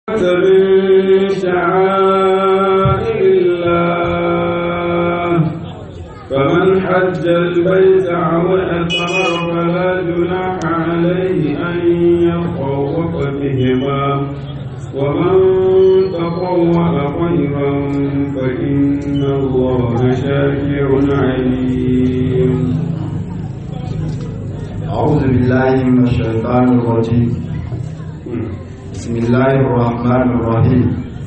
من شعائر الله فمن حج البيت أو اعتمر فلا جناح عليه أن يطوف بهما ومن تطوع خيرا فإن الله شاكر عليم أعوذ بالله من الشيطان الرجيم بسم الله الرحمن الرحيم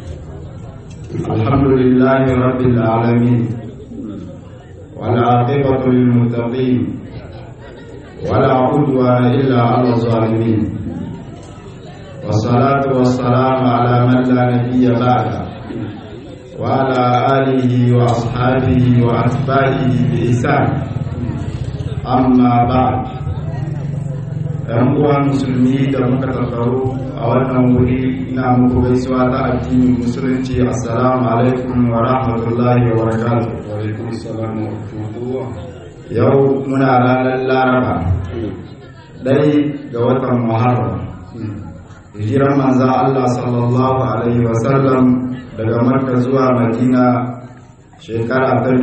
الحمد لله رب العالمين والعاقبة للمتقين ولا عدوان إلا على الظالمين والصلاة والسلام على من لا نبي بعده وعلى آله وأصحابه وأتباعه بإحسان أما بعد ‘yan uwa musulmi da muka tattaru a wannan wuri ina muku gaisuwa ta addinin musulunci assalamu alaikum wa rahmatullahi wa barakatuh yau muna ranar laraba ɗai ga watan muharram hijiran manza Allah sallallahu alaihi wasallam daga marka zuwa madina shekara ta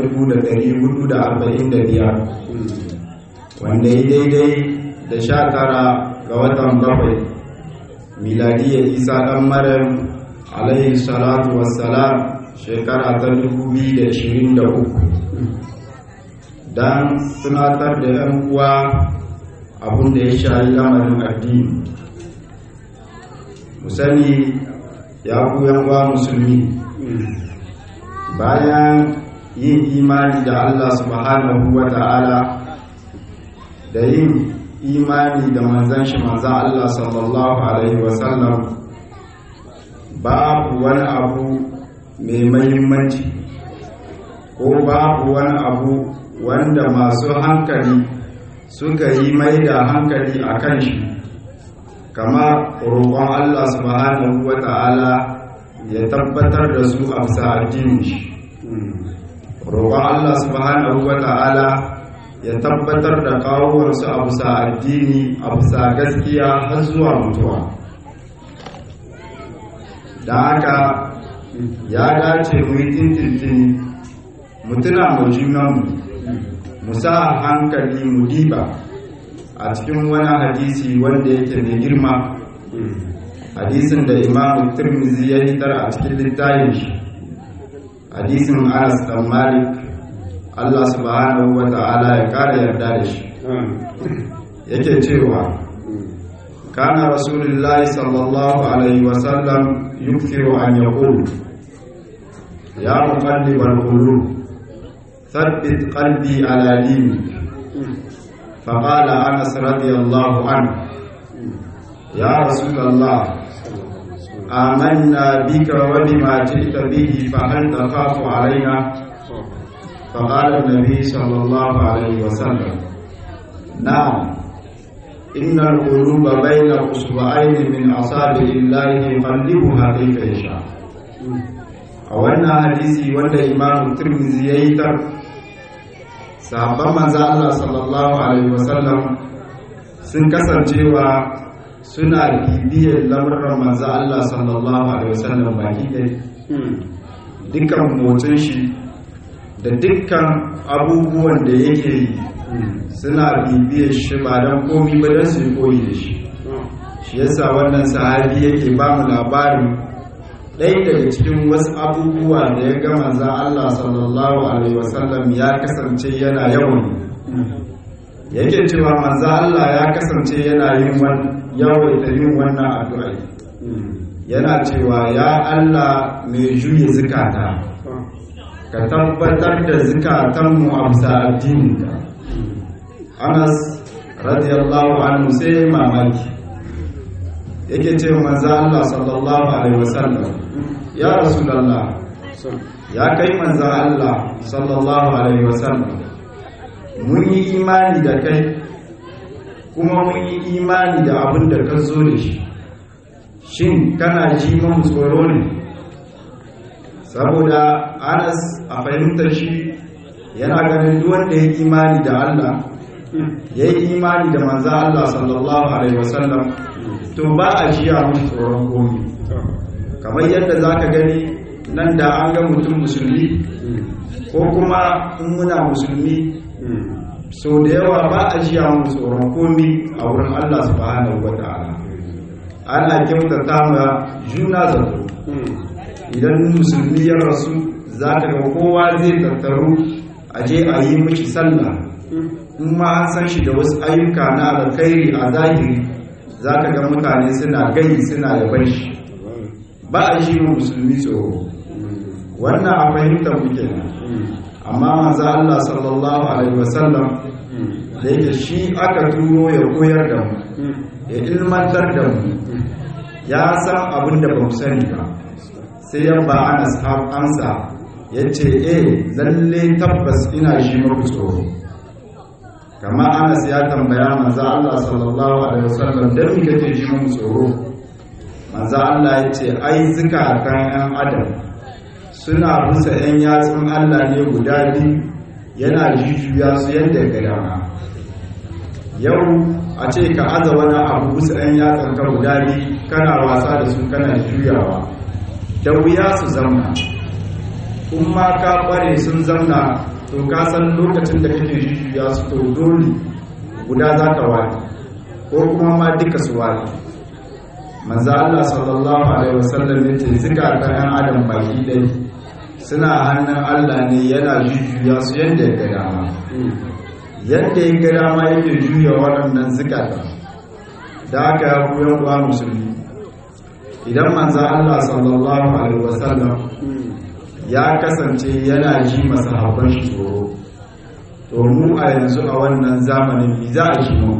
1445 wanda yi daidai da sha tara ga watan bakwai miladiyar isa ɗan maryam alaihi salatu wassalam shekara ta 2023 don tunatar da 'yan uwa abin da ya shayi lamarin addini mu sani ya ku uwa musulmi bayan yin imani da allah subhanahu wa ta'ala da yin imani da manzan shi manzan Allah sallallahu Alaihi wasallam babu wani abu mai mahimmanci ko babu wani abu wanda masu hankali suka yi mai da hankali a kan shi kama roƙon Allah subhanahu wa ta'ala ya tabbatar da su a bisa addinin shi roƙon Allah subhanahu wa ta'ala ya tabbatar da kawowarsu a bisa addini a bisa gaskiya har zuwa mutuwa da haka ya dace mu yi tintintini mu tuna mu junanmu mu sa hankali mu diba a cikin wani hadisi wanda yake mai girma hadisin da imamu turmizi ya hitar a cikin littafin shi hadisin anas dan malik Allah subhanahu wa ta'ala ya kare yarda da shi yake cewa kana rasulullahi sallallahu alaihi wa sallam yukthiru an yaqul ya muqallibal qulub thabbit qalbi ala dinik فقال انس رضي الله عنه يا رسول الله آمنا بك وبما جئت به فهل تخاف علينا فقال النبي صلى الله عليه وسلم نعم إن القلوب بين أصبعين من أصابع الله يقلبها كيف يشاء a wannan hadisi wanda imam turmizi ya yi tar sahabban manzo Allah sallallahu alaihi wasallam sun kasancewa suna bibiyar lamuran manzo Allah sallallahu alaihi wasallam baki ɗaya dukkan motsin shi da dukkan abubuwan da yake yi suna bibiyar shi ba don komi ba don su koyi da shi shi yasa wannan sahabi yake ba mu labarin ɗaya daga cikin wasu abubuwa da ya ga manzan Allah sallallahu alaihi wasallam ya kasance yana yawan yake cewa manzan Allah ya kasance yana yin yawaita yin wannan addu'a yana cewa ya Allah mai juye zukata ka tabbatar da zukatanmu a bisa addininka anas radiyallahu anhu sai mamaki yake ce manzo Allah sallallahu alaihi wasallam ya rasulullah ya kai manzo Allah sallallahu alaihi wasallam mun yi imani da kai kuma mun yi imani da abin da ka zo da shi shin kana ji mun tsoro ne saboda anas a fahimtar shi yana ganin duk wanda ya imani da Allah ya yi imani da manzo Allah sallallahu alaihi wasallam to ba a jiya musu tsoron komi kamar yadda za ka gani nan da an ga mutum musulmi ko kuma in muna musulmi so da yawa ba a jiya mu tsoron komi a wurin Allah subhanahu wa ta'ala ana kyautata ma juna zato idan musulmi ya rasu za ka ga kowa zai tattaru a je a yi mishi sallah in ma an san shi da wasu ayyuka na alkhairi a zahiri za ka ga mutane suna gai suna yaban shi ba a ji mu musulmi tsoro wannan a fahimtar muke nan amma manzo Allah sallallahu alaihi wasallam da yake shi aka turo ya koyar da mu ya ilmantar da mu ya san abin da ba mu sani ba sai ya ba ana amsa ya ce eh lalle tabbas ina shi maku tsoro kama anas ya tambaya manzo Allah sallallahu alaihi wasallam dan me kake ji mu tsoro manzo Allah ya ce ai zukatan yan adam suna busa yan yatsun Allah ne guda biyu yana jujjuya su yadda ga dama yau a ce ka aza wani abu busa yan yatsun ka guda biyu kana wasa da su kana juyawa da wuya su zamna kuma ka kware sun zamna to ka san lokacin da kake jujjuya su to dole guda za ka wani ko kuma ma duka su wani manzo Allah sallallahu alaihi wasallam yace zikatan ɗan adam baki dai suna hannun Allah ne yana jujjuya su yadda ya ga dama yadda ya ga dama yake juya waɗannan zikatan da aka ya koyan uwa musulmi idan manzo Allah sallallahu alaihi wasallam ya kasance yana ji masahabban shi tsoro to mu a yanzu a wannan zamanin bi za a ji mu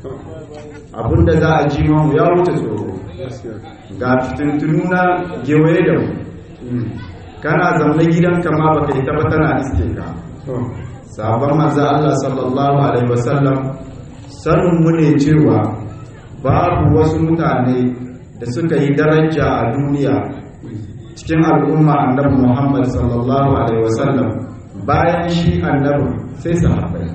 abinda za a ji mu ya wuce tsoro ga fitintunu na gewaye da mu kana zaune gidanka ma baka yi taba tana iske ka sabon manzo Allah sallallahu alaihi wasallam sanin mu ne cewa babu wasu mutane da suka yi daraja a duniya cikin al'umma annabi Muhammad sallallahu alaihi wasallam bayan shi annabi sai sahabbai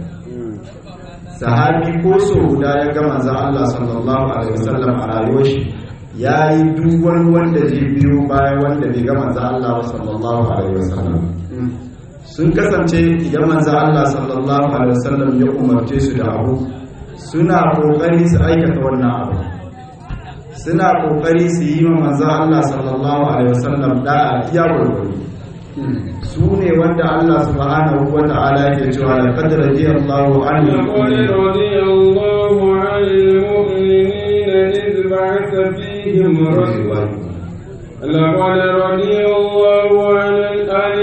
sahabi ko so guda ya ga manzon Allah sallallahu alaihi wasallam a rayuwar shi yayi duk wani wanda zai biyo bayan wanda bai ga manzon Allah sallallahu alaihi wasallam sun kasance idan manzon Allah sallallahu alaihi wasallam ya umarce su da abu suna kokari su aikata wannan abu suna kokari su yi wa manzo Allah sallallahu alaihi wasallam da'a iya gurgurdu su ne wanda Allah subhanahu wa ta'ala yake cewa la qad radiyallahu anil لقد رضي الله عن المؤمنين إذ بعث فيهم رسولا لقد رضي الله عن عن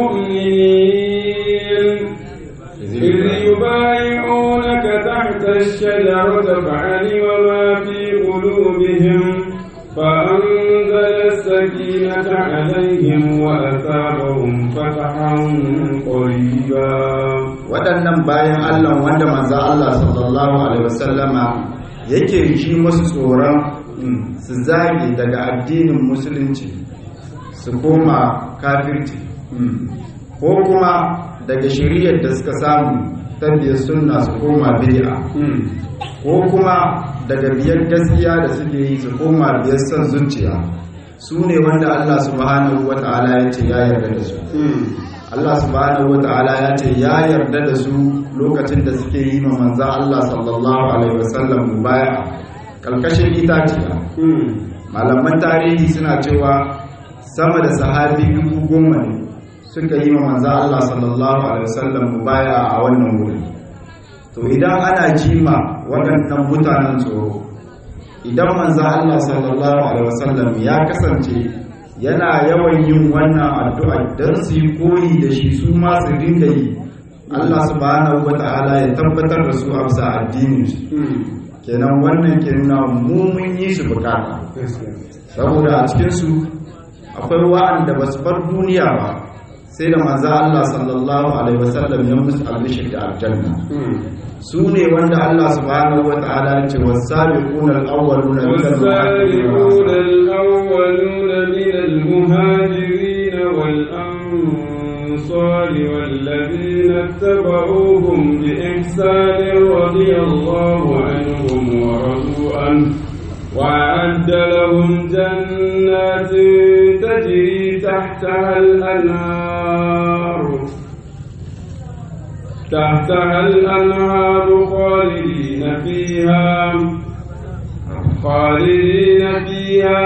المؤمنين إذ يبايعونك تحت الشجرة فعلم ما في قلوبهم فأنزل السكينة عليهم وأثابهم فتحا قريبا waɗannan bayan Allah wanda manzo Allah sallallahu alaihi wasallama yake ji musu tsoron su zage daga addinin musulunci su koma kafirci ko kuma daga shari'ar da suka samu tabbiyar sunna su koma bid'a ko kuma daga biyar gaskiya da suke yi su koma biyar son zuciya su ne wanda Allah subhanahu wa ta'ala ya ce ya yarda da su Allah subhanahu wa ta'ala ya ce ya yarda da su lokacin da suke yi ma manza Allah sallallahu alaihi wasallam mubaya kalkashin itaciya malaman tarihi suna cewa sama da sahabi dubu goma ne suka yi ma manza Allah sallallahu alaihi wasallam mubaya a wannan wuri to idan ana jima waɗannan mutanen tsoro idan manzo Allah sallallahu alaihi wasallam ya kasance yana yawan yin wannan addu'a don su yi koyi da shi su ma su dinga yi Allah subhanahu wata'ala ya tabbatar da su a bisa addinin su kenan wannan ke nuna mu mun yi shi bukata saboda a cikin su akwai wa'anda ba su bar duniya ba sai da manzo Allah sallallahu alaihi wasallam ya musu albishir da aljanna su ne wanda Allah subhanahu wa ta'ala ya ce wasabiquna al-awwaluna min والسابقون الأولون من المهاجرين والأنصار والذين اتبعوهم بإحسان رضي الله عنهم ورضوا عنه وأعد لهم جنات تجري تحتها الأنهار تحتها الأنهار خالدين فيها خالدين فيها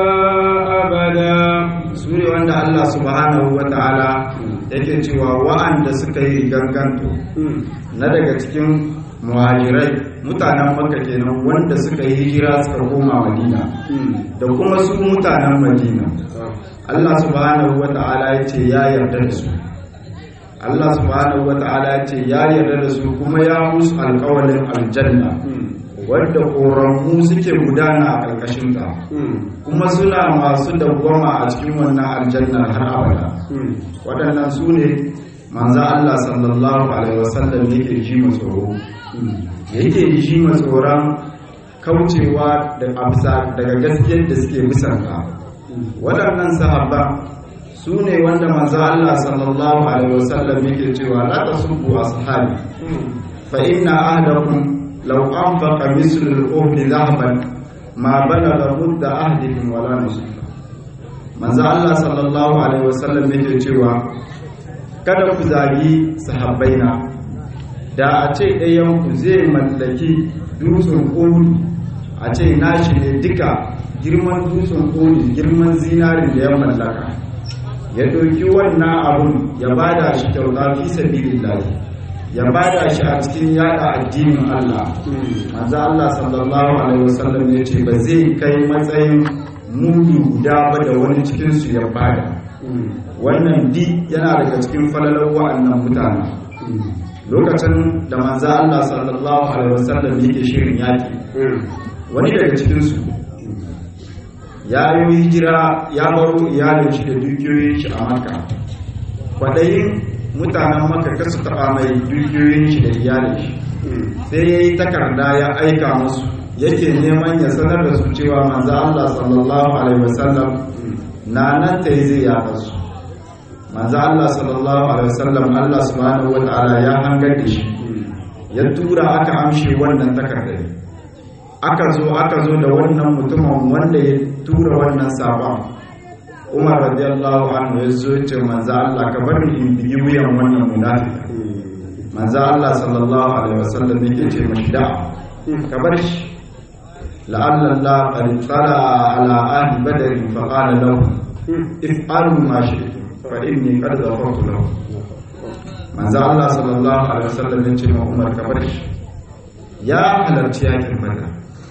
أبدا su ne wanda Allah subhanahu wa ta'ala yake cewa wa'anda suka yi ganganto na daga cikin muhajirai mutanen makka kenan wanda suka yi hijira suka koma madina da kuma su mutanen madina Allah subhanahu wa ta'ala ya ce ya yarda da su Allah subhanahu wa ta'ala ya ce ya yarda da su kuma ya musu alƙawalin aljanna wadda ƙoramu suke gudana a ƙarƙashinta kuma suna masu dawwama a cikin wannan aljannar har abada waɗannan su ne manzan Allah sallallahu alaihi wasallam yake ji tsoro yake ji tsoron kaucewa da amsa daga gaskiyar da suke bisanta waɗannan sahabba su ne wanda manzan Allah sallallahu alaihi wasallam yake cewa la tasubbu ashabi fa inna ahdakum law anfaqa mislu al-uhdi dhahaban ma balagha mudda ahdihim wala nusifa manzo Allah sallallahu alaihi wasallam yake cewa kada ku zagi sahabbaina da a ce ɗayan ku zai mallaki dutsen Uhud a ce nashi ne duka girman dutsen Uhud girman zinarin da ya mallaka ya ɗauki wannan abun ya bada shi kyauta fi sabilillah ya bada shi a cikin yada addinin Allah manzo Allah sallallahu alaihi wasallam ya ce ba zai kai matsayin mudu guda ba da wani cikin su ya bada wannan di yana daga cikin falalar wa'annan mutane lokacin da manzo Allah sallallahu alaihi wasallam yake shirin yaki wani daga cikin su ya yi hijira ya baro iyalin shi da dukiyoyin shi a Makka kwadayin mutanen maka kasu taba mai dukiyoyin shi da iyalin shi sai ya yi takarda ya aika musu yake neman ya sanar da su cewa manzo Allah sallallahu alaihi wasallam na nan ta yi zai yaƙa su manzo Allah sallallahu alaihi wasallam Allah subhanahu wataala ya hangar da shi ya tura aka amshe wannan takardar aka zo aka zo da wannan mutumin wanda ya tura wannan sabon umar radiyallahu anhu ya zo ce manzo Allah ka bar ni in biyi wuyan wannan munafika manzo Allah sallallahu alaihi wasallam yake ce mashi da ka bar shi la'alla Allah qad tala ala ahli badr fa qala lahu if'alu ma shi'tum fa inni qad ghafartu lahu manzo Allah sallallahu alaihi wasallam ya ce ma Umar ka bar shi ya halarci yakin badr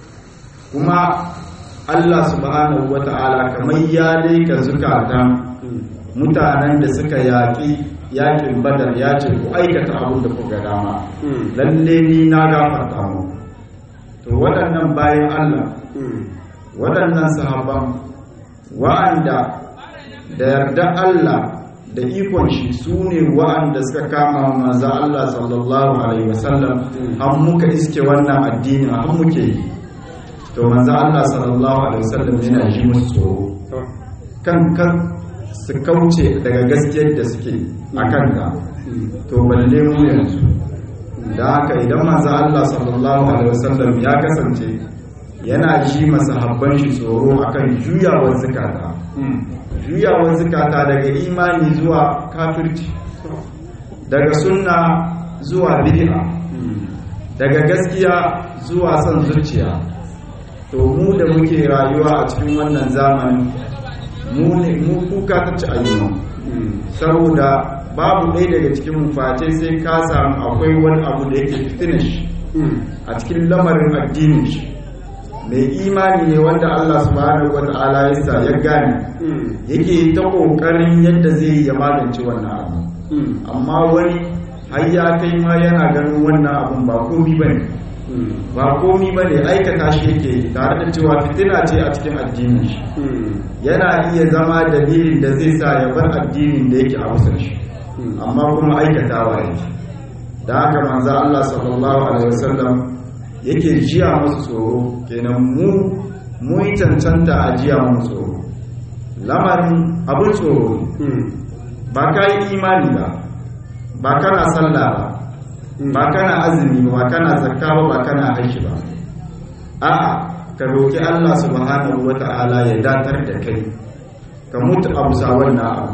kuma Allah subhanahu wa ta'ala kamar ya laika zukatan mutanen da suka yaƙi yaƙin badar ya ce ku aikata abin da kuka dama lalle ni na gafarta mu to waɗannan bayan Allah waɗannan sahabban wa'anda da yarda Allah da ikon shi su ne wa'anda suka kama manzo Allah sallallahu alaihi wasallam har muka iske wannan addini har muke yi to manzo Allah sallallahu alaihi wasallam yana ji musu tsoro kan kan su kauce daga gaskiyar da suke a kanta to balle mu yanzu da haka idan manzo Allah sallallahu alaihi wasallam ya kasance yana ji masahabban shi tsoro akan juyawar zakata juyawar zakata daga imani zuwa kafirci daga sunna zuwa bid'a daga gaskiya zuwa son zuciya to mu da muke rayuwa a cikin wannan zamanin mu ne mu kuka ta ci ayyuma saboda babu ɗaya daga cikin mu face sai ka samu akwai wani abu da yake fitina shi a cikin lamarin addinin shi mai imani ne wanda Allah subhanahu wata'ala ya sa ya gane yake ta kokarin yadda zai ya magance wannan abu amma wani har ya kai ma yana ganin wannan abun ba komi bane ba komi ba ne aikata shi yake tare da cewa fitina ce a cikin addinin shi yana iya zama dalilin da zai sa ya bar addinin da yake a wasan shi amma kuma aikatawa yake da haka manzo Allah sallallahu alaihi wasallam yake jiya musu tsoro kenan mu mu yi cancanta a jiya musu tsoro lamarin abin tsoro ba ka yi imani ba ba kana sallah ba ba kana azumi ba kana zakka ba ba kana haji ba a'a ka roki Allah subhanahu wata'ala ya datar da kai ka mutu a bisa wannan abu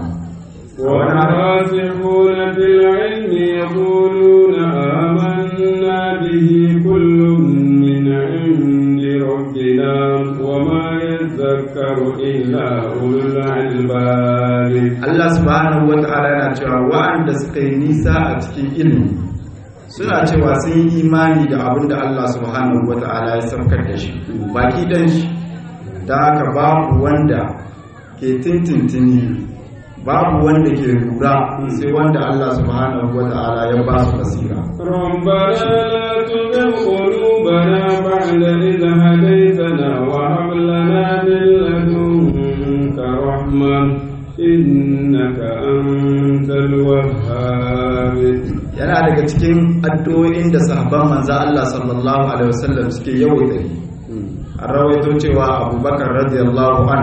والراسخون في العلم يقولون آمنا به كل من عند ربنا وما يذكر إلا أولو الألباب Allah subhanahu wata'ala yana cewa wa'anda suka yi nisa a cikin ilimi suna cewa sun yi imani da abin da Allah subhanahu wata'ala ya saukar da shi baki dan shi da haka babu wanda ke tintintini babu wanda ke lura sai wanda Allah subhanahu wata'ala ya ba su basira ربنا لا تزغ قلوبنا بعد إذ هديتنا وهب لنا من لدنك رحمة إنك أنت الوهاب yana daga cikin addu'o'in da sahabban manzo Allah sallallahu alaihi wasallam suke yawaita yi an rawaito cewa abubakar radiyallahu an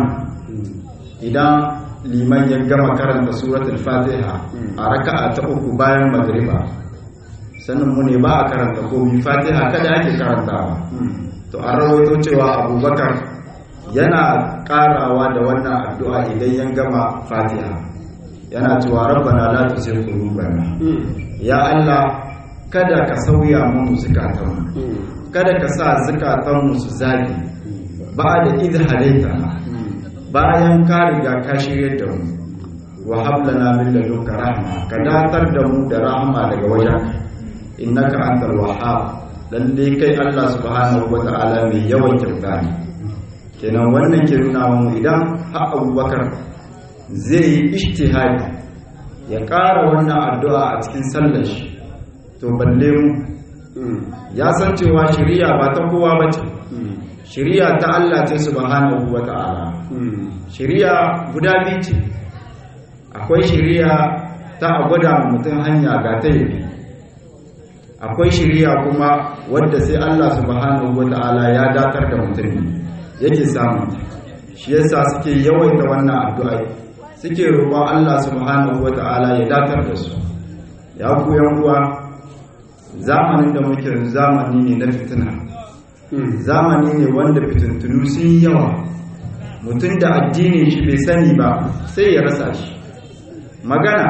idan liman ya gama karanta suratul fatiha a raka'a ta uku bayan magriba sannan mu ne ba a karanta komi fatiha kada ake karantawa to an rawaito cewa abubakar yana karawa da wannan addu'a idan ya gama fatiha yana cewa rabbana la tuzigh qulubana ya Allah kada ka sauya mu zukatanmu kada ka sa zukatanmu su zagi ba da idh hadaitana bayan ka riga ka shirye da mu wa hablana min ladunka rahma ka datar da mu da rahma daga wajen innaka antal wahhab lalle kai Allah subhanahu wata'ala mai yawan kyauta ne kenan wannan ke nuna mu idan har Abubakar zai yi ijtihadi ya ƙara wannan addu'a a cikin sallar shi to balle mu ya san cewa shari'a ba ta kowa bace shari'a ta Allah ce subhanahu wata'ala shari'a guda biyu ce akwai shari'a ta a gwada mutum hanya ga ta yi akwai shari'a kuma wadda sai Allah subhanahu wata'ala ya datar da mutum yake samun shi yasa suke yawaita wannan addu'a suke roƙon Allah subhanahu wata'ala ya datar da su ya ku yan uwa zamanin da muke zamani ne na fitina zamani ne wanda fitintunu sun yawa mutum da addinin shi bai sani ba sai ya rasa shi magana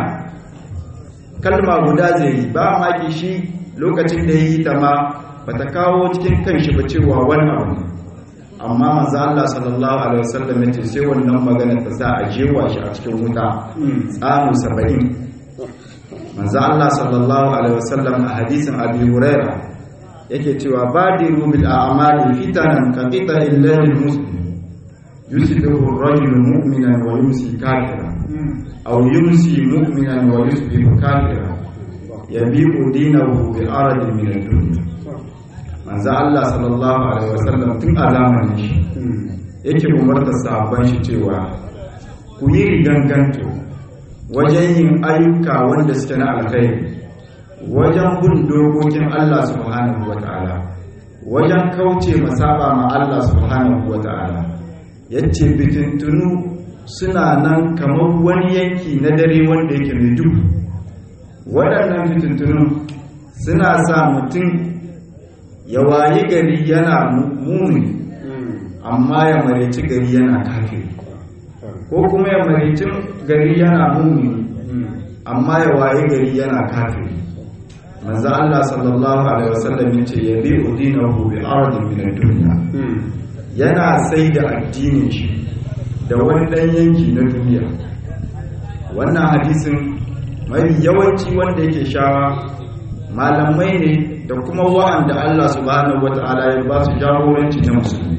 kalma guda zai yi ba maki shi lokacin da ya yi ta ma ba ta kawo cikin kanshi ba cewa wani abu amma manzo Allah sallallahu alaihi wasallam ya ce sai wannan magana ta sa a jewa shi a cikin wuta tsamu 70 manzo Allah sallallahu alaihi wasallam a hadisin Abi Huraira yake cewa badiru bil a'mali fitanan ka qita'il layl muslim yusbihu ar-rajulu mu'minan wa yumsi kafiran aw yumsi mu'minan wa yusbihu kafiran yabi'u dinahu bi aradin min ad-dunya manzo Allah sallallahu alaihi wasallam tun a zamanin shi yake umarta sahabban shi cewa ku yi riganganto wajen yin ayyuka wanda suke na alkhairi wajen bin dokokin Allah subhanahu wata'ala wajen kauce masaba ma Allah subhanahu wata'ala yace bitintunu suna nan kamar wani yanki na dare wanda yake mai duhu waɗannan fitintunu suna sa mutum ya wayi gari yana muni amma ya marici gari yana kafiri ko kuma ya marici gari yana muni amma ya wayi gari yana kafiri manzo Allah sallallahu alaihi wasallam yace ya bi udinahu bi ardin min ad-dunya yana sai da addinin shi da wani dan yanki na duniya wannan hadisin mai yawanci wanda yake shawa malamai ne da kuma wa'anda Allah subhanahu wata'ala ya ba su jagoranci na musulmi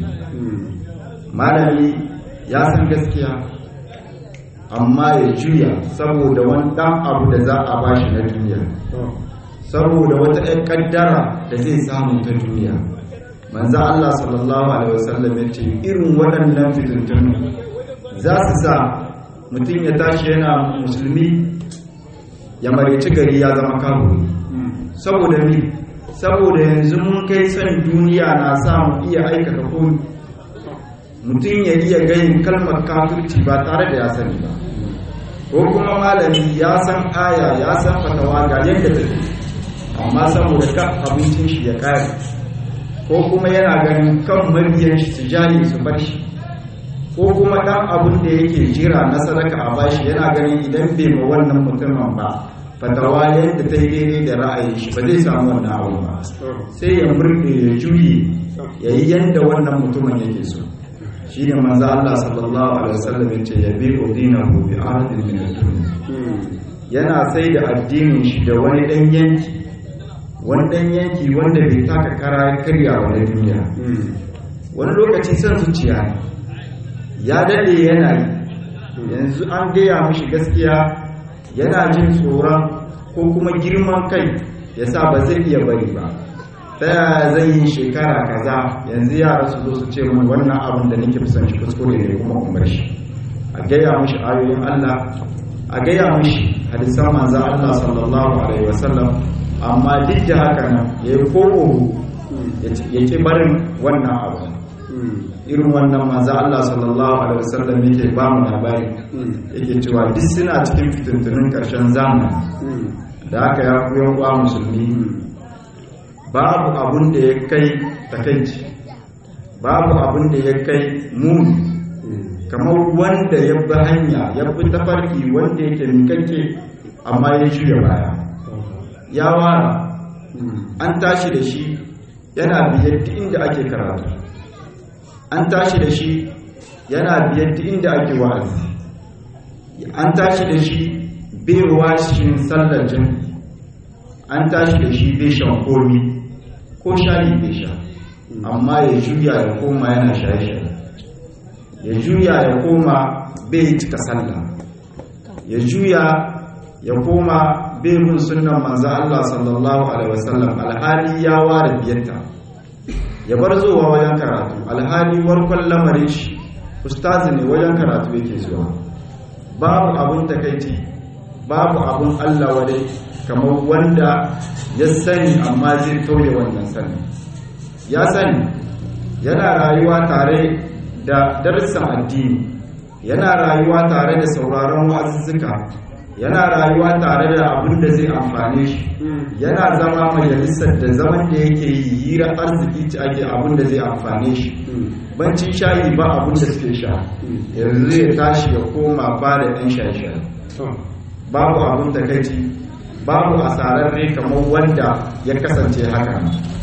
malami ya san gaskiya amma ya juya saboda wani dan abu da za a bashi na duniya saboda wata ɗan ƙaddara da zai samu ta duniya manzo Allah sallallahu alaihi wasallam ya ce irin waɗannan fitintunu za su sa mutum ya tashi yana musulmi ya mareci gari ya zama kawo saboda ni saboda yanzu mun kai san duniya na sa mu iya aikata komi mutum ya iya gayin kalmar kafirci ba tare da ya sani ba ko kuma malami ya san aya ya san fatawa ga yadda take amma saboda ka abincin shi ya kare ko kuma yana ganin kan mabiyan shi su jaye su bar shi ko kuma ɗan abin da yake jira na sadaka a bashi yana ganin idan bai ma wannan mutumin ba fatawa yadda ta yi daidai da ra'ayin shi ba zai samu wannan abu ba sai ya murɗe ya juye ya yi yadda wannan mutumin yake so shi ne manzo Allah sallallahu alaihi wasallam ya ce ya bi udinahu bi ahadin min ad-dunya yana sai da addinin shi da wani dan yanki wani dan yanki wanda bai taka kara ya karya wa na duniya wani lokaci son zuciya ne ya dade yana yi yanzu an gaya mishi gaskiya yana jin tsoron ko kuma girman kai ya sa ba zai iya bari ba ta yaya zai yi shekara kaza yanzu yara su zo su ce mun wannan abin da nake son shi kuskure ne kuma umar shi a gaya mishi ayoyin Allah a gaya mishi hadisan manzo Allah sallallahu alaihi wasallam amma duk da haka nan yayi koko ya ki barin wannan abu irin wannan manzo Allah sallallahu alaihi wasallam yake ba mu labari yake cewa duk suna cikin fitintunin karshen zamani da haka ya ku yan uwa musulmi babu abun da ya kai takaici babu abun da ya kai muni kamar wanda ya bi hanya ya bi tafarki wanda yake mikakke amma ya juya baya ya wara an tashi da shi yana biyar duk inda ake karatu an tashi da shi yana biyar duk inda ake wa'azi an tashi da shi bai washin sallar jami'i an tashi da shi bai shan komi ko shari bai sha amma ya juya ya koma yana shaye-shaye ya juya ya koma bai cika sallah ya juya ya koma bai bin sunan manzo Allah sallallahu alaihi wasallam alhali ya ware biyarta ya bar zuwa wajen karatu alhali warkon lamarin shi ustazi ne wajen karatu yake zuwa babu abun takaici babu abun Allah wadai kamar wanda ya sani amma zai tauye wannan sani ya sani yana rayuwa tare da darussan addini yana rayuwa tare da sauraron wa'azuzzuka yana rayuwa tare da abin da zai amfane shi yana zama majalisar da zaman da yake yi hira arziki ci ake abin da zai amfane shi bancin shayi ba abin da suke sha yanzu ya tashi ya koma ba da ɗan shaye-shaye babu abin takaici babu asararre kamar wanda ya kasance haka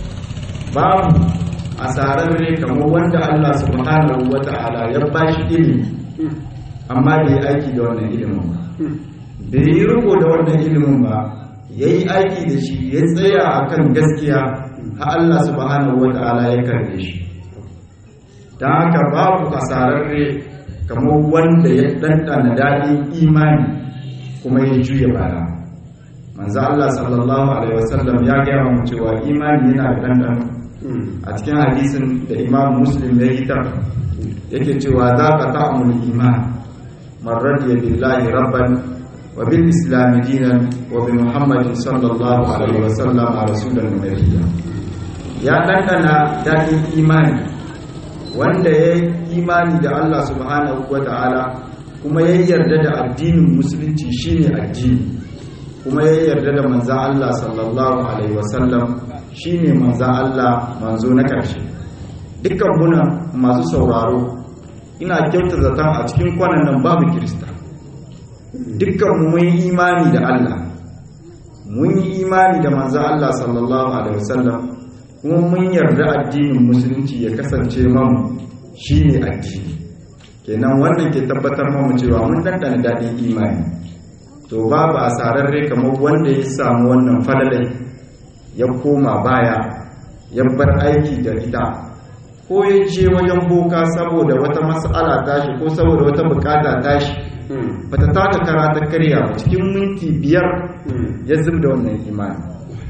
babu asararre kamar wanda Allah subhanahu wa ta'ala ya bashi ilimi amma bai aiki da wannan ilimin ba bai yi riko da wannan ilimin ba ya yi aiki da shi ya tsaya a kan gaskiya ha Allah subhanahu wa ta'ala ya karbe shi don haka babu asararre kamar wanda ya ɗanɗana daɗin imani kuma ya juya baya manzo Allah sallallahu alaihi wasallam ya gaya mu cewa imani yana da ɗanɗano a cikin hadisin da imam muslim ya yi yake cewa za ka ta'amul iman man radiya billahi rabban wa bil islam dinan wa bi muhammadin sallallahu alaihi wasallam rasulan nabiyya ya ɗanɗana daɗin imani wanda ya yi imani da Allah subhanahu wa ta'ala kuma ya yarda da addinin musulunci shine addini kuma ya yarda da manzan Allah sallallahu alaihi wasallam shine manzan Allah manzo na ƙarshe dukkan muna masu sauraro ina kyauta zaton a cikin kwanan nan babu kirista dukkan mu mun yi imani da Allah mun yi imani da manzan Allah sallallahu alaihi wasallam kuma mun yarda addinin musulunci ya kasance mamu shine addini kenan wannan ke tabbatar mamu cewa mun dandana daɗin imani to babu asararre kamar wanda ya samu wannan falalai ya koma baya ya bar aiki da ita ko ya je wajen boka saboda wata mas'ala tashi ko saboda wata bukata tashi bata taka kara ta karya ba cikin minti biyar ya zub da wannan imani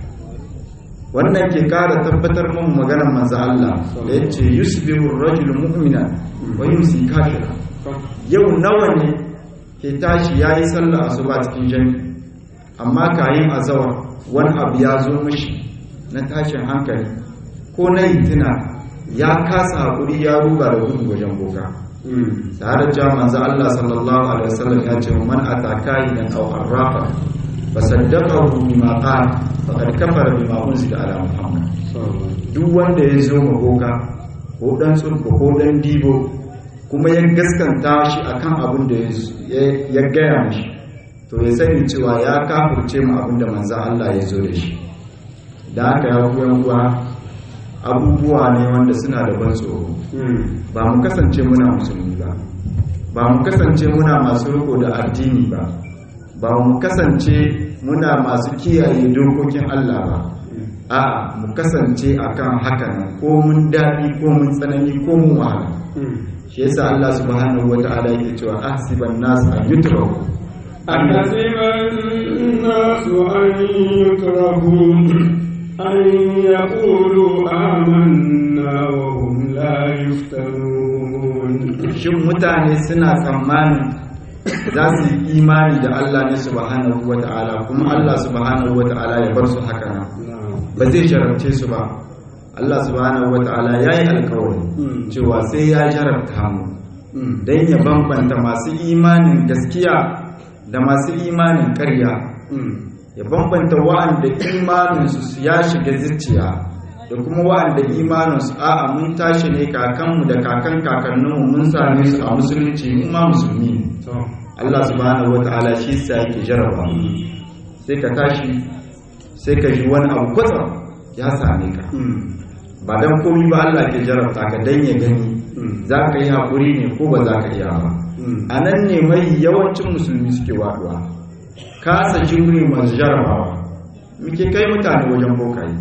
wannan ke kara tabbatar mun maganar manzo Allah da yace yusbihu ar-rajulu mu'mina wa yumsi kafira yau nawa ne ke tashi yayi sallah asuba cikin jami'i amma kayin azawar wani abu ya zo mishi na tashin hankali ko na yitina ya kasa hakuri ya ruga da gudu wajen boka tare da manzo Allah sallallahu alaihi wasallam ya ce man ataka idan aw arrafa fasaddaqahu bima qala faqad kafara bima unzila ala muhammad duk wanda ya zo ma boka ko dan tsurko ko dan dibo kuma ya gaskanta shi akan abin da ya gaya mashi to ya sani cewa ya kafurce mu abin da manzan Allah ya zo da shi da haka ya kuyan kuwa abubuwa ne wanda suna da ban tsoro ba mu kasance muna musulmi ba ba mu kasance muna masu riko da addini ba ba mu kasance muna masu kiyaye dokokin Allah ba a mu kasance akan haka nan ko mun daɗi ko mun tsanani ko mun wahala shi yasa Allah subhanahu wata'ala yake cewa ahsiban nas an yutraku أحسب الناس أن يتركوا أن يقولوا آمنا وهم لا يفتنون shin mutane suna tsammanin za su yi imani da Allah ne subhanahu wata'ala kuma Allah subhanahu wata'ala ya bar su haka nan ba zai jarabce su ba Allah subhanahu wata'ala ya yi alkawari cewa sai ya jarabta mu don ya bambanta masu imanin gaskiya da masu imanin karya ya bambanta wa'anda imaninsu ya shiga zuciya da kuma wa'anda imaninsu a'a mun tashi ne kakanmu da kakan kakanninmu mun same su a musulunci mun ma musulmi Allah subhanahu wata'ala shi sa yake jaraba sai ka tashi sai ka ji wani abu kwatsam ya same ka ba dan komi ba Allah ke jarabta ka dan ya gani za ka yi haƙuri ne ko ba za ka iya ba a nan ne mai yawancin musulmi suke waɗuwa kasa jimri masu jarabawa muke kai mutane wajen bokaye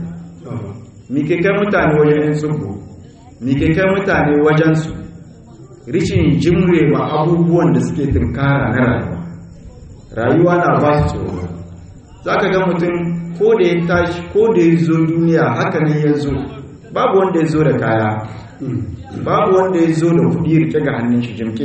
muke kai mutane wajen yan tsubbo muke kai mutane wajen su rishin jimre ma abubuwan da suke tunkara na rayuwa rayuwa na ba su tsoro za ka ga mutum ko da ya tashi ko da ya zo duniya haka ne ya zo babu wanda ya zo da kaya babu wanda ya zo da kuɗi rike ga hannun shi jimke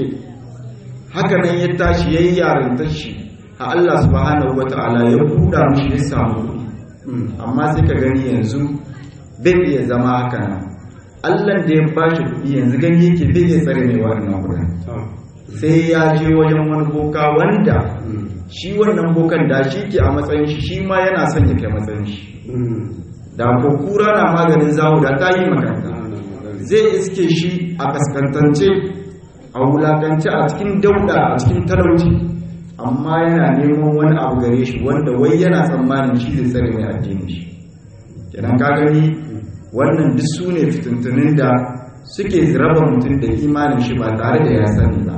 haka nan ya tashi ya yi yarantar shi a Allah subhanahu wa ta'ala ya buɗa mishi ya samu kuɗi amma sai ka gani yanzu bai iya zama haka nan Allah da ya bashi kuɗi yanzu gani yake bai iya tsare mai wannan kuɗin sai ya je wajen wani boka wanda shi wannan bokan da shi ke a matsayin shi shi ma yana son ya kai matsayin shi da ko kura na maganin zawo da ta yi makaranta zai iske shi a kaskantance a wulakance a cikin dauda a cikin talauci amma yana neman wani abu gare shi wanda wai yana tsammanin shi zai tsare mai addini shi kenan ka gani wannan duk su ne fitintunin da suke raba mutum da imanin shi ba tare da ya sani ba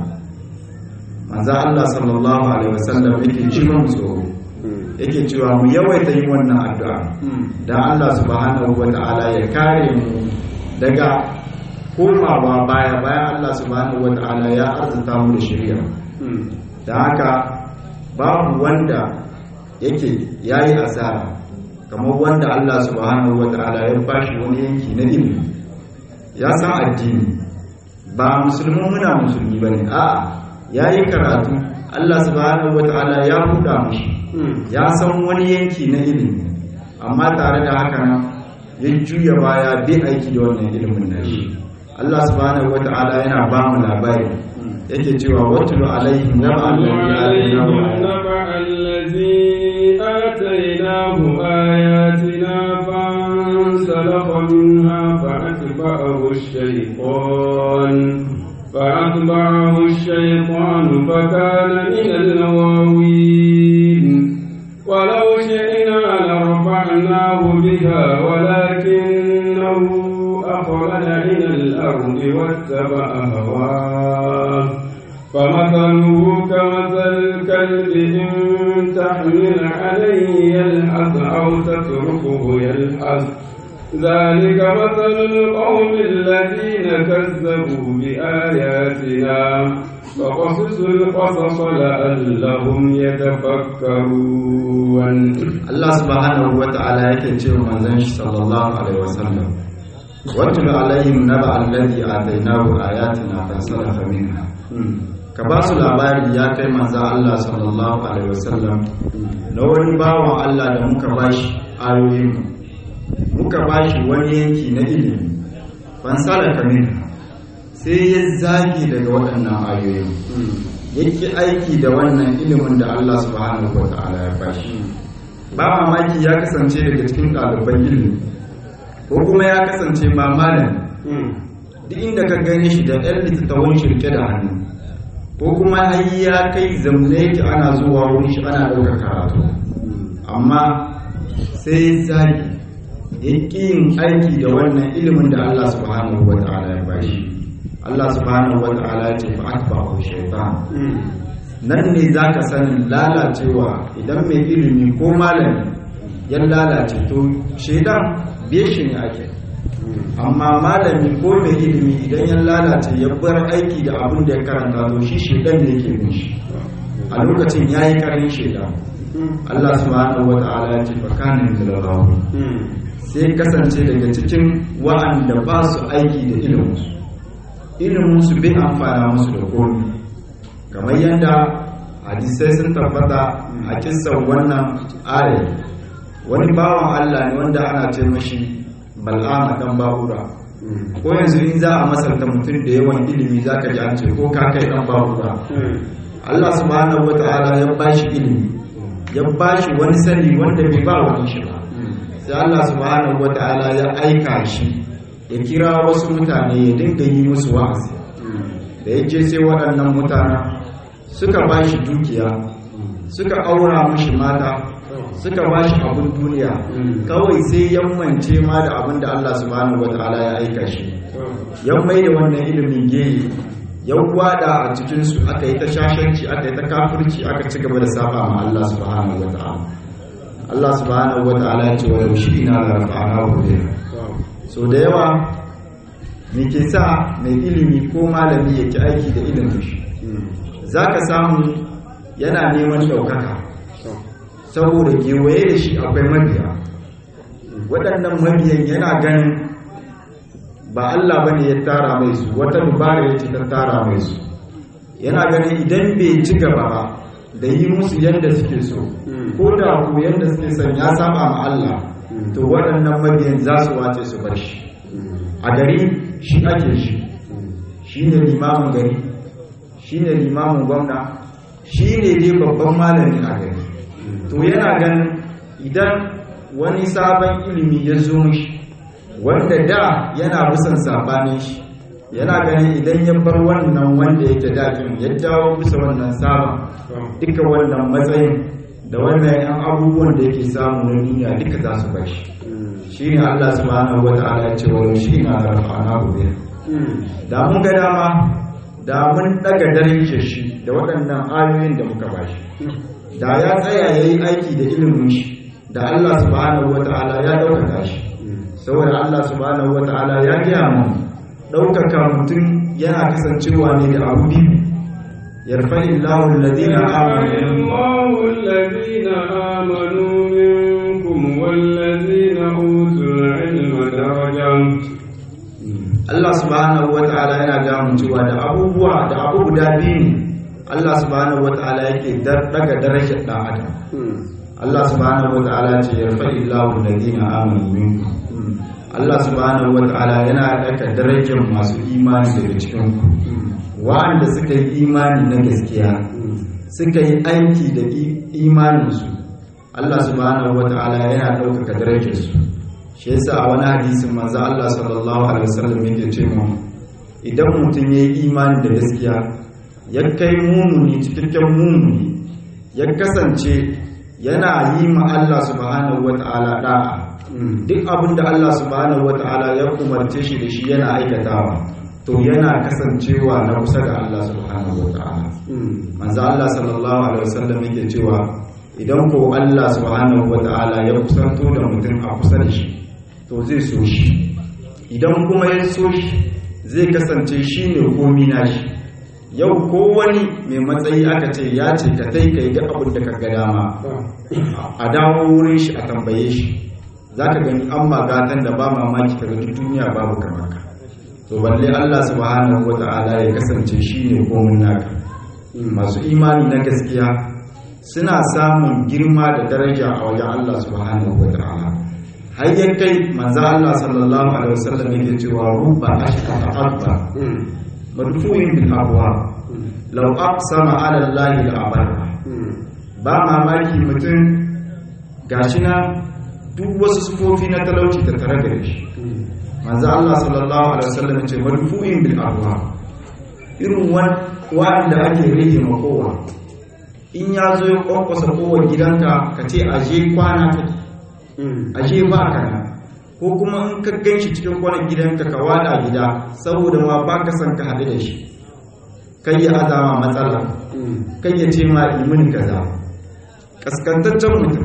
manzo Allah sallallahu alaihi wasallam yake ji mu tsoro yake cewa mu yawaita yin wannan addu'a dan Allah subhanahu wata'ala ya kare mu daga komawa baya bayan Allah subhanahu wata'ala ya arzuta mu da shari'a da haka babu wanda yake yayi asara kamar wanda Allah subhanahu wata'ala ya bashi wani yanki na ilimi ya san addini ba musulmi muna musulmi bane a'a yayi karatu Allah subhanahu wata'ala ya buɗa mishi ya san wani yanki na ilimi amma tare da haka nan ya juya baya bai aiki da wannan ilimin nashi Allah subhanahu wata'ala yana ba mu labari yake cewa watulu alaihim naba الذي آتيناه آياتنا فانسلخ منها فأتبعه الشيطان فأتبعه الشيطان فكان من الغاوين ولو شئنا لرفعناه بها ولكنه أخرج إلى الأرض واتبع هواه فمثله كمثل الكلب إن تحمل عليه يلحظ أو تتركه يلحظ ذلك مثل القوم الذين كذبوا بآياتنا فقصص القصص لعلهم يتفكرون Allah subhanahu wata'ala yake cewa manzon shi sallallahu alaihi wasallam watulu alaihim naba alladhi atainahu ayatina fansalafa minha ka ba su labari ya kai manzon Allah sallallahu alaihi wasallam na wani bawan Allah da muka bashi ayoyin muka bashi wani yanki na ilimi fansalafa minha sai ya zage daga waɗannan ayoyin yake aiki da wannan ilimin da Allah subhanahu wata'ala ya bashi ba mamaki ya kasance daga cikin ɗaliban ilimi ko kuma ya kasance ba malami duk inda ka gani shi da ɗan littattafan shirke da hannu ko kuma har ya kai zamne yake ana zuwa wurin shi ana ɗaukar karatu amma sai zagi ya ƙi yin aiki da wannan ilimin da Allah subhanahu wa ta'ala ya bashi Allah subhanahu wa ta'ala ya ce fa atba'u shaytan nan ne zaka sanin lalacewa idan mai ilimi ko malami ya lalace to shaidan biye shi ne ake amma malami ko mai ilimi idan ya lalace ya bar aiki da abin da ya karanta to shi shaidan ne yake bin shi a lokacin ya yi karin shaidan Allah subhanahu wa ta'ala ya ce fa kana min al sai kasance daga cikin wa'anda ba su aiki da iliminsu iliminsu bai amfana musu da komi kamar yadda hadisai sun tabbata a kisan wannan ayat wani bawan Allah ne wanda ana ce mashi bal'ama dan babura ko yanzu in za a masalta mutum da yawan ilimi za ka ji an ce ko ka kai dan babura Allah subhanahu wa ta'ala ya bashi ilimi ya bashi wani sani wanda bai ba wani shi ba sai Allah subhanahu wa ta'ala ya aika shi ya kira wasu mutane ya dinga yi musu wa'azi da ya ce sai waɗannan mutanen suka ba shi dukiya suka aura mashi mata suka ba shi abin duniya kawai sai yammance ma da abin da Allah subhanahu wataala ya aika shi yan mai da wannan ilimin geyi yan wada a cikinsu aka yi ta shashanci aka yi ta kafirci aka ci gaba da saba ma Allah subhanahu wataala Allah subhanahu wataala ya ce wa yaushi ina da rafa'ana bihi so da yawa me ke sa mai ilimi ko malami ya ki aiki da ilimin shi za ka samu yana neman ɗaukaka saboda kewaye da shi akwai mabiya waɗannan mabiyan yana ganin ba Allah ba ne ya tara mai su wata dubara ya ce ta tara mai su yana ganin idan bai ci gaba ba da yi musu yadda suke so ko da ku yadda suke son ya saba ma Allah to waɗannan mabiyan za su wace su bar shi a gari shi ake shi shi ne limamin gari shi ne limamin gwamna shi ne dai babban malami a gari to yana ganin idan wani sabon ilimi ya zo mishi wanda da yana bisan sabanin shi yana ganin idan ya bar wannan wanda yake dakin ya dawo bisa wannan sabon duka wannan matsayin da wannan yan abubuwan da yake samu na duniya duka za su bar shi shi ne Allah subhanahu wa ta'ala ya ce wa shi na rafa'ana gobe da mun ga dama da mun daga darajar shi da waɗannan ayoyin da muka bashi da ya tsaya yayi aiki da ilimin shi da Allah subhanahu wa ta'ala ya ɗaukaka shi saboda Allah subhanahu wa ta'ala ya gaya mu ɗaukaka mutum yana kasancewa ne da abu biyu yarfa illahu alladhina amanu الله الذين آمنوا منكم والذين أوتوا العلم درجة Allah subhanahu wa ta'ala yana gamun cewa da abubuwa da abu guda biyu ne Allah subhanahu wa ta'ala yake daga darajar ɗan adam Allah subhanahu wa ta'ala ce yarfa illahu alladhina amanu minkum Allah subhanahu wa ta'ala yana daga darajar masu imani daga cikin ku wa'anda suka yi imani na gaskiya suka yi aiki da imaninsu Allah subhanahu wa ta'ala yana ɗaukaka darajarsu shi yasa a wani hadisin manzo Allah sallallahu alaihi wasallam yake ce mu idan mutum ya yi imani da gaskiya ya kai mumuni cikakken mumuni ya kasance yana yi ma Allah subhanahu wa ta'ala da'a duk abin da Allah subhanahu wa ta'ala ya umarce shi da shi yana aikatawa to yana kasancewa na kusa da Allah subhanahu wa ta'ala manzo Allah sallallahu alaihi wasallam yake cewa idan ko Allah subhanahu wa ta'ala ya kusanto da mutum a kusa da shi to zai so shi idan kuma ya so shi zai kasance shi ne komi na shi yau ko wani mai matsayi aka ce ya ce ka tai ka yi duk abin da ka ga dama a dawo wurin shi a tambaye shi za ka gani an magatan da ba mamaki ka duk duniya babu kamar ka to balle Allah subhanahu wa ta'ala ya kasance shi ne komin naka masu imani na gaskiya suna samun girma da daraja a wajen Allah subhanahu wa ta'ala har ya kai manzo Allah sallallahu alaihi wasallam yake cewa rubba ashqa abba madfu'in bil abwa law aqsama ala Allah la abarra ba mamaki mutum gashi na duk wasu sufofi na talauci ta tare da shi manzo Allah sallallahu alaihi wasallam ce madfu'in bil abwa irin wanda ake rage makowa in ya zo ya kwakwasa kowar gidanka ka ce aje kwana ka aje ba ka nan ko kuma in ka gan shi cikin kwanan gidanka ka wada gida saboda ma ba ka san ka haɗu da shi kai ya azama matsala kai ya ce ma imin kaza kaskantaccen mutum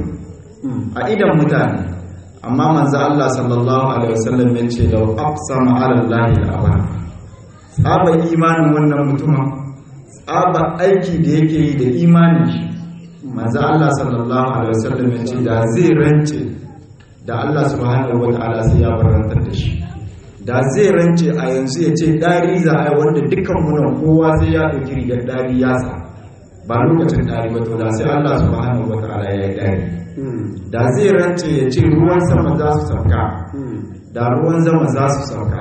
a idan mutane amma manzo Allah sallallahu alaihi wasallam ya ce law aqsama ala Allah al tsaba imanin wannan mutumin tsaba aiki da yake yi da imanin shi manzo Allah sallallahu alaihi wasallam ya ce da zai rance da Allah subhanahu wataala sai ya barantar da shi da zai rance a yanzu ya ce dari za a yi wanda dukkan munan kowa sai ya ɗauki rigar dari ya sa ba lokacin dari ba to da sai Allah subhanahu wataala ya yi dari da zai rance ya ce ruwan sama za su sauka da ruwan zama za su sauka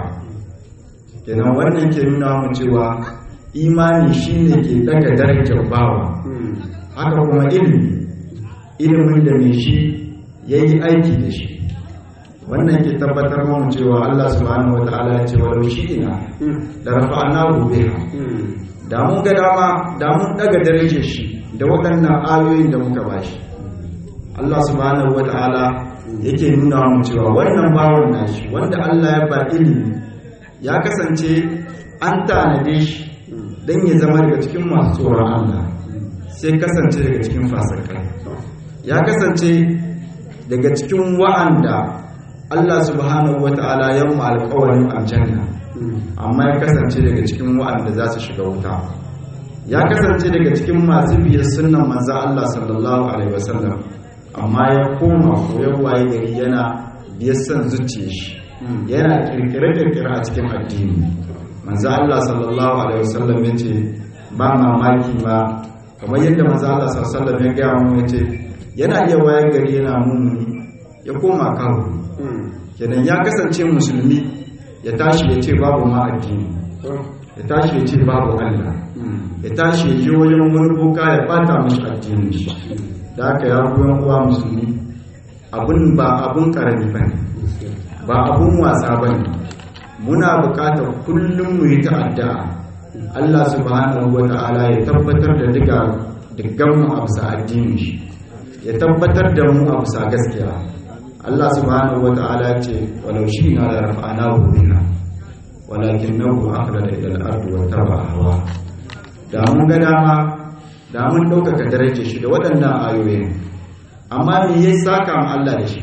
kenan wannan ke nuna mu cewa imani shine ke daga darajar bawa haka kuma ilimi ilimin da mai shi ya yi aiki da shi wannan ke tabbatar mu cewa Allah subhanahu wata'ala ya ce walau shi ina da rafa'ana gobe da mun ga dama da mun daga darajar shi da waɗannan ayoyin da muka bashi Allah subhanahu wata'ala yake nuna mu cewa wannan bawon nashi wanda Allah ya ba ilimi ya kasance an tanade shi don ya zama daga cikin masu tsoron Allah sai kasance daga cikin fasakai ya kasance daga cikin wa'anda Allah subhanahu wata'ala ya mu alƙawarin aljanna amma ya kasance daga cikin wa'anda za su shiga wuta ya kasance daga cikin masu biyar sunnan manzan Allah sallallahu alaihi wasallam amma ya koma koyon waye gari yana biyar son zuciya shi yana kirkire-kirkire a cikin addini manzo Allah sallallahu alaihi wasallam ya ce ba mamaki ma kamar yadda manzo Allah sallallahu alaihi wasallam ya gaya mu ya ce yana iya waye gari yana mumuni ya koma kawo kenan ya kasance musulmi ya tashi ya ce babu ma addini ya tashi ya ce babu Allah ya tashi ya je wajen wani boka ya bata mashi addini shi da haka ya goyon uwa musulmi abun ba abun karami ba ne ba abun wasa ba ne muna bukatar kullum mu yi ta'adda Allah subhanahu wa ta'ala ya tabbatar da duka dukkan mu a bisa addini shi ya tabbatar da mu a bisa gaskiya Allah subhanahu wa ta'ala ya ce walau shi na da rafa'ana bina walakin nahu akhlada ila al-ardi wa taba hawa da mun ga dama da mun ɗaukaka darajar shi da waɗannan ayoyin amma me ya saka mu Allah da shi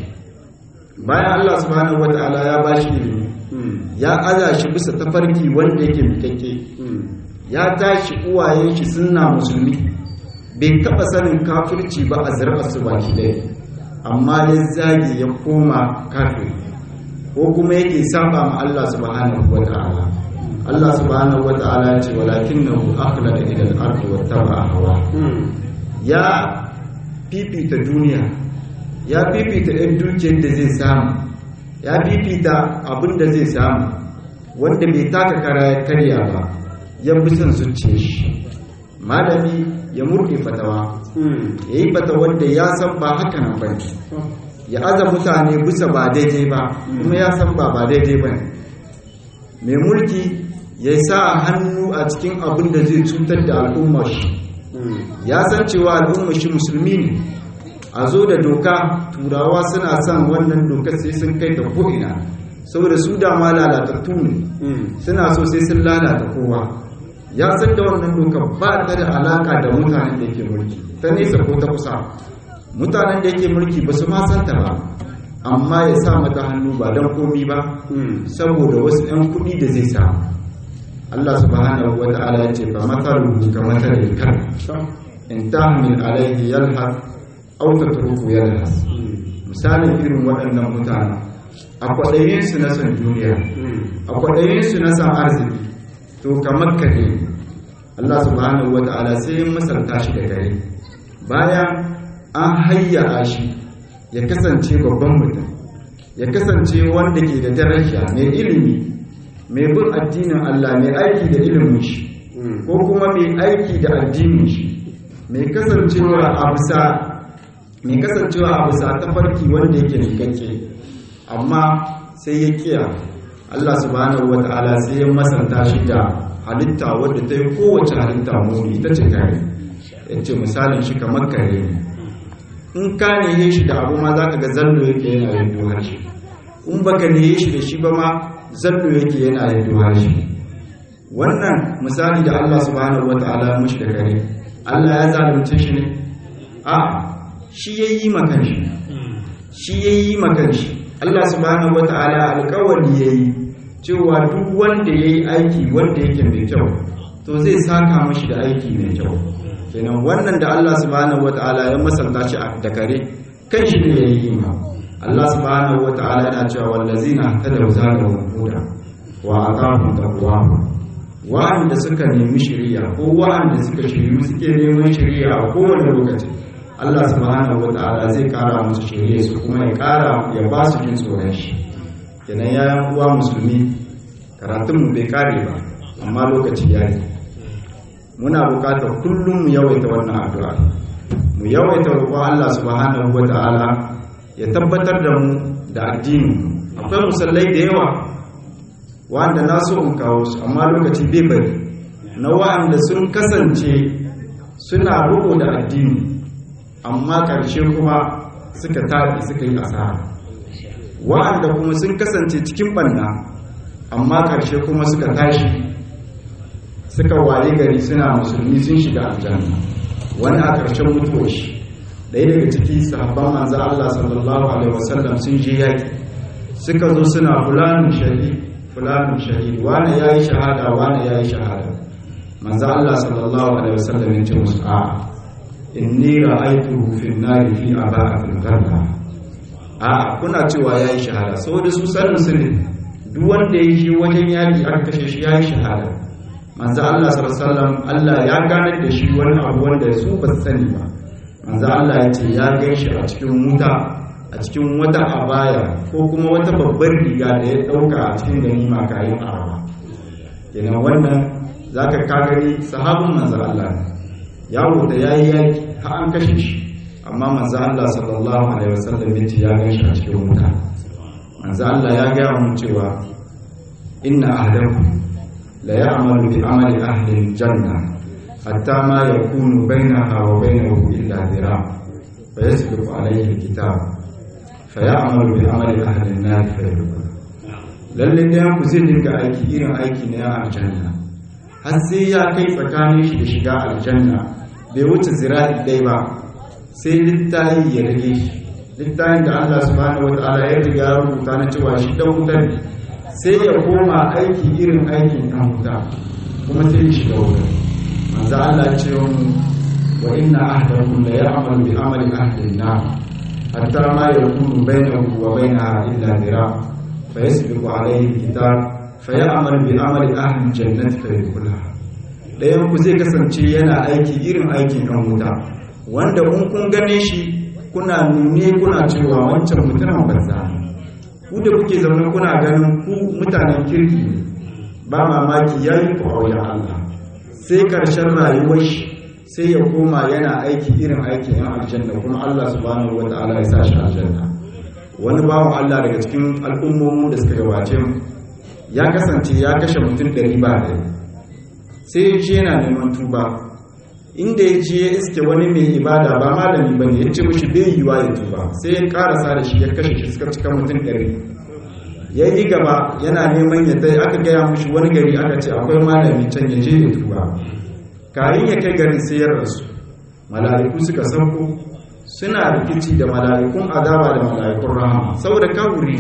bayan Allah subhanahu wata'ala ya ba shi ilimi ya aza shi bisa tafarki wanda yake mikakke ya tashi uwayen shi suna musulmi bai taɓa sanin kafirci ba a zirɓar su baki ɗaya amma ya zage ya koma kafiri ko kuma yake saba ma Allah subhanahu wata'ala Allah subhanahu wa ta'ala ya ce walakinahu akhlada ila al-ardi wa taba'a hawa ya fifita duniya ya fifita ɗan dukiyar da zai samu ya fifita abin da zai samu wanda bai taka kara ya karya ba ya bi son zuciya shi malami ya murɗe fatawa ya yi fatawar da ya san ba haka nan ba ya aza mutane bisa ba daidai ba kuma ya san ba ba daidai ba mai mulki ya sa hannu a cikin abin da zai cutar da al'ummar shi ya san cewa al'ummar shi musulmi ne a zo da doka turawa suna son wannan dokar sai sun kai ta ko'ina saboda su dama lalatattu ne suna so sai sun lalata kowa ya san da wannan dokar ba ta da alaka da mutanen da yake mulki ta nesa ko ta kusa mutanen da yake mulki ba su ma santa ba amma ya sa mata hannu ba don komi ba saboda wasu 'yan kuɗi da zai samu Allah subhanahu wa ta'ala ya ce fa mathaluhu ka mathalil kal in tahmil alayhi yalhas aw tatruku yalhas misalin irin waɗannan mutane a kwaɗayin su na san duniya a kwaɗayin su na san arziki to kamar kare Allah subhanahu wa ta'ala sai ya misalta shi da kare bayan an hayya shi ya kasance babban mutum ya kasance wanda ke da daraja mai ilimi mai bin addinin Allah mai aiki da ilimin shi ko kuma mai aiki da addinin shi mai kasancewa a bisa mai kasancewa a bisa tafarki wanda yake nikakke amma sai ya kiya Allah subhanahu wata'ala sai ya masanta shi da halitta wadda ta yi kowace halitta muni ita ce kare ya ce misalin shi kamar kare ne in ka nihe shi da abu ma za ka ga zallo yake yana yin duhar shi in baka nihe shi da shi ba ma zallo yake yana yin duhar shi wannan misali da Allah subhanahu wata'ala ya mushi da kare Allah ya zalunce shi ne a shi ya yi makan shi shi ya yi makan shi Allah subhanahu wata'ala alkawari ya yi cewa duk wanda ya yi aiki wanda yake mai kyau to zai saka mashi da aiki mai kyau kenan wannan da Allah subhanahu wata'ala ya masalta shi da kare kan shi ne ya yi ma Allah subhanahu wata'ala yana cewa wallazina tadaw zalahum huda wa aqamu taqwahu wa'anda suka nemi shari'a ko wa'anda suka shiryu suke neman shari'a a kowane lokaci Allah subhanahu wata'ala zai kara musu shari'a su kuma ya kara ya ba su jin tsoron shi kenan yayan uwa musulmi karatun mu bai kare ba amma lokaci ya yi muna bukatar kullum mu yawaita wannan addu'a mu yawaita roƙon Allah subhanahu wata'ala ya tabbatar da mu da addini akwai musallai da yawa wanda na so in kawo su amma lokaci bai bari na wa'anda sun kasance suna roƙo da addini amma ƙarshe kuma suka tafi suka yi asara wa'anda kuma sun kasance cikin banna amma ƙarshe kuma suka tashi suka waye gari suna musulmi sun shiga aljanna wani a ƙarshen mutuwar shi ɗaya daga ciki sahabban manzo Allah sallallahu alaihi wasallam sun je yaki suka zo suna fulanin shahid fulanin shahid wani yayi shahada wani yayi shahada manzo Allah sallallahu alaihi wasallam ya ce musu a inni ra'aytuhu fi an-nari fi aba'atin qarra a kuna cewa yayi shahada saboda su sanin su ne duk wanda ya shi wajen yaki aka kashe shi yayi shahada manzo Allah sallallahu alaihi wasallam Allah ya ganar da shi wani abu wanda su ba su sani ba manzo Allah ya ce ya gaishe a cikin wuta a cikin wata abaya ko kuma wata babbar riga da ya dauka a cikin ganima kayan arawa kenan wannan zaka ka gani sahabin manzo Allah ya wuta yayi yaki har an kashe shi amma manzo Allah sallallahu alaihi wasallam ya ce ya gaishe a cikin wuta manzo Allah ya ga mu cewa inna ahdakum la ya'malu bi amali ahli al-janna hatta ma yakunu bainaha wa bainahu illa dhira fa yasbiqu alayhi al-kitab fa ya'malu bi amali ahli an-nar fa yadkhul lalle da ku zai dinga aiki irin aiki na aljanna har sai ya kai tsakanin shi da shiga aljanna bai wuce zira'i dai ba sai littafi ya rage shi littafin da Allah subhanahu wa ta'ala ya riga ya rubuta na cewa shi dan wuta ne sai ya koma aiki irin aikin dan wuta kuma sai ya shiga wuta manzo Allah ya ce mu wa inna ahdakum la ya'malu bi amali ahli an-nar hatta ma yakunu bainahu wa bainaha illa dira fa yasbiqu alayhi al-kitab fa ya'malu bi amali ahli al-jannati fa yadkhulaha dayan ku zai kasance yana aiki irin aikin dan wuta wanda in kun gane shi kuna nune kuna cewa wancan mutumin banza ku da kuke zaune kuna ganin ku mutanen kirki ne ba mamaki ya yi ku auren Allah sai karshen rayuwar shi sai ya koma yana aiki irin aikin yan aljanna kuma Allah subhanahu wa ta'ala ya sa shi aljanna wani bawan Allah daga cikin al'ummomin da suka gabace mu ya kasance ya kashe mutum ɗari ba ɗaya sai ya ce yana neman tuba inda ya je ya iske wani mai ibada ba malami ba ne ya ce mashi bai yiwa ya tuba sai ya karasa da shi ya kashe shi suka cika mutum ɗari ya yi gaba yana neman ya tai aka gaya mashi wani gari aka ce akwai malami can ya je ya tuba kayan ya kai garin sai ya rasu mala'iku suka sauko suna rikici da mala'ikun azaba da mala'ikun rahama saboda kawuri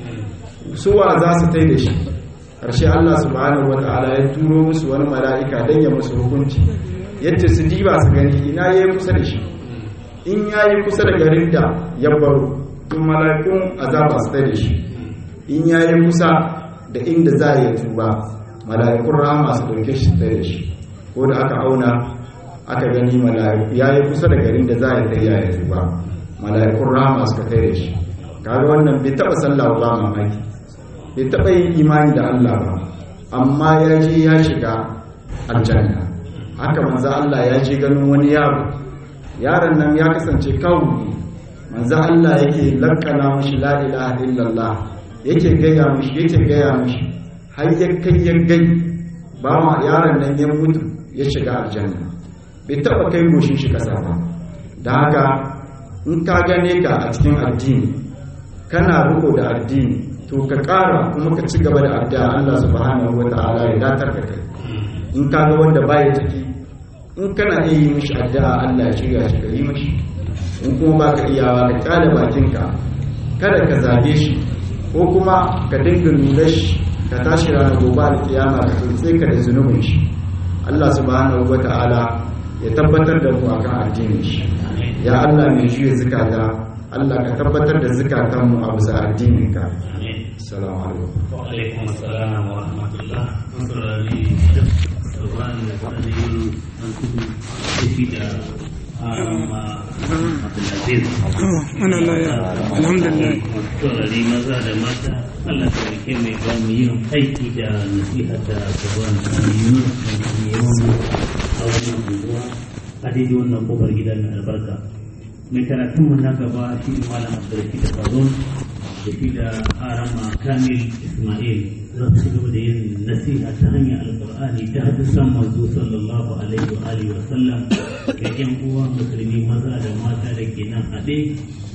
suwa za su tai da shi ƙarshe Allah subhanahu wa ta'ala ya turo musu wani mala'ika don ya musu hukunci yadda su diba su gani ina ya yi kusa da shi in ya yi kusa da garin da ya baro tun malakun azaba su da shi in ya yi kusa da inda za a yi tuba malakun rama su dauke shi da shi ko da aka auna aka gani ya yi kusa da garin da za a yi ta ya tuba malakun rama suka kai da shi kaga wannan bai taba sallah ba mamaki bai taba yin imani da Allah ba amma ya je ya shiga aljanna haka manzo Allah ya je ganin wani yaro yaron nan ya kasance kawo manzo Allah yake lakkana mashi la ilaha illallah yake gaya mishi yake gaya mishi har ya kai ya gai ba ma yaron nan ya mutu ya shiga aljanna bai taba kai goshin shi kasa ba da haka in ka gane ka a cikin addini kana riko da addini to ka ƙara kuma ka ci gaba da addu'a Allah subhanahu wata'ala ya datar da kai in ka ga wanda baya ciki in kana iya yi mishi addu'a Allah ya shirya shi ka yi mishi in kuma ba ka iyawa ka kyale bakinka kada ka zage shi ko kuma ka dinga nuna shi ka tashi ranar gobe da kiyama ka tsotse ka da zunubin shi Allah subhanahu wata'ala ya tabbatar da mu akan addinin shi ya Allah mai juya zukata Allah ka tabbatar da zukatanmu a bisa addinin ka assalamu alaikum wa alaikum assalam wa rahmatullah saurari sauran da kwanan an kudu tafi da arama abdulaziz ana laya alhamdulillah saurari maza da mata Allah ta rike mai ba mu yin aiki da nasiha da sauran yunus da yawan a wannan unguwa a daidai wannan kofar gidan mai albarka mai karatun mu na gaba shi ne malam abdulrahim da fazon da shi da arama kamil ismail za su gaba da yin nasiha ta hanyar alkur'ani ta hadisan manzo sallallahu alaihi wa alihi wa sallam ga yan uwa musulmi maza da mata da ke nan haɗe